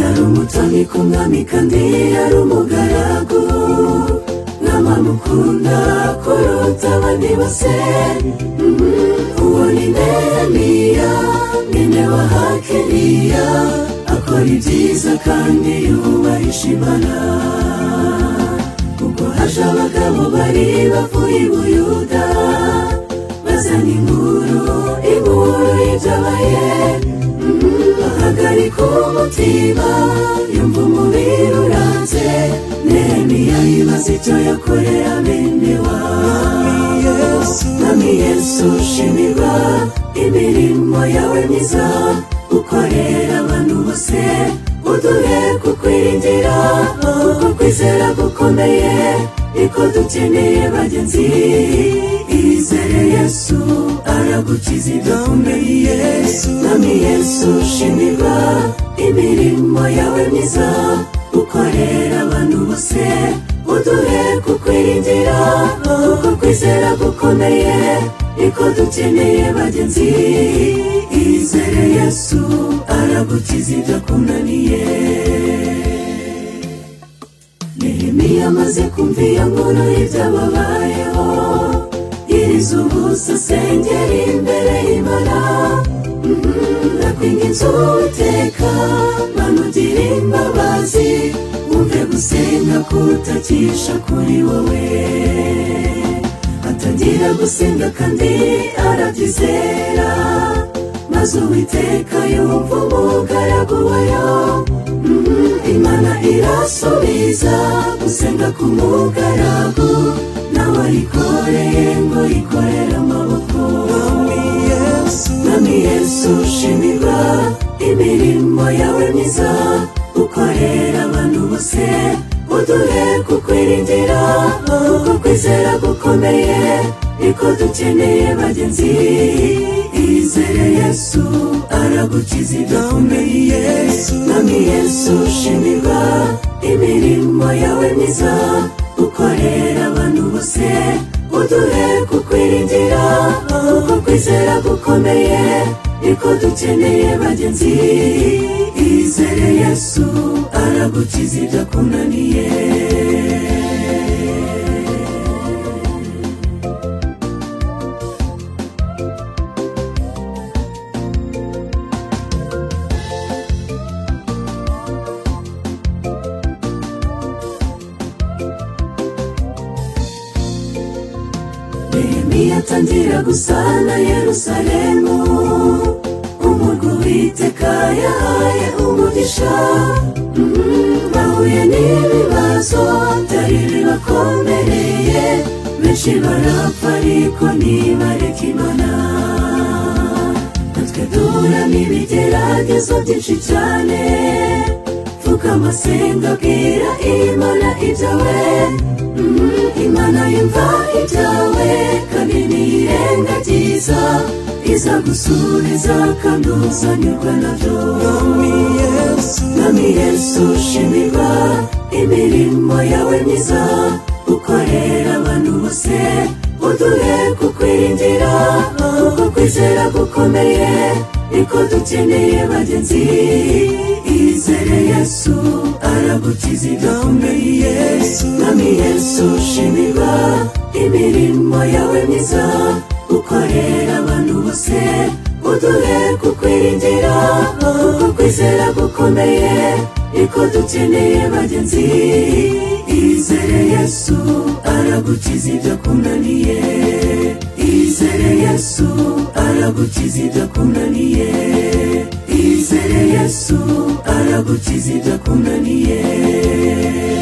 Atari ku mwami kandi yari umugaragu Nama mukunda kuruta abandi bose Mhm. Uwo ni Nehemiya mwene wa Hakeliya Akora ibyiza kandi yubahisha Imana Ubwo haje abagabo bari bavuye i Buyuda Bazana inkuru, inkuru y'ibyabaye ahagarika umutima yumva umubiri uranze nehemiya yibaza icyo yakoreye abene wawe mwami yesu shimirwa imirimo yawe myiza ukorera abantu bose uduhe kukwiringira kuko kwizera gukomeye niko dukeneye bagenzi izere yesu aragukiza idakomeye yesu mwami yesu shimirwa imirimo yawe myiza ukorera abantu bose uduhe kukwiringira kuko kwizera gukomeye niko dukeneye bagenzi izere yesu aragukiza idakunaniye Nehemiya amaze kumva iyo nkuru y'ibyababayeho yiriza ubusa asengera imbere y'Imana ndakwinga inzu Uwiteka Mana ugira imbabazi wumve gusenga kutakisha kuri wowe atangira gusenga kandi arabyizera maze Uwiteka yumva umugaragu wayo imana irasubiza gusenga ku mugaragu nawe ayikoreye ngo yikorere amaboko mwami yesu shimirwa imirimo yawe myiza ukorera abantu bose uduhe kukwiringira kuko kwizera gukomeye niko dukeneye bagenzi izere yesu aragukiza idakomeye yesu mwami yesu shimirwa imirimo yawe myiza ukorera abantu bose uduhe kukwiringira kuko kwizera gukomeye niko dukeneye bagenzi izere yesu aragukiza idakunaniye Nehemiya atangira gusana Yerusalemu umurwa Uwiteka yahaye umugisha Mhm, bahuye n'ibibazo byari bibakomereye benshi barapfa ariko ntibareka Imana natwe duhura n'ibigeragezo byinshi cyane vuga amasenga abwira Imana ibyawe imana yumva ibyawe kandi niyirengagiza iza gusubiza kandi uzanyurwa nabyo mwami yesu shimirwa imirimo yawe myiza ukorera abantu bose uduhe kukwiringira kuko kwizera gukomeye niko dukeneye bagenzi izere yesu aragukiza idakomeye yesu mwami yesu shimirwa imirimo yawe myiza ukorera abantu bose uduhe kukwiringira kuko kwizera gukomeye niko dukeneye bagenzi izere yesu aragukiza idakunaniye izere yesu aragukiza idakunaniye izere yesu aragukiza idakunaniye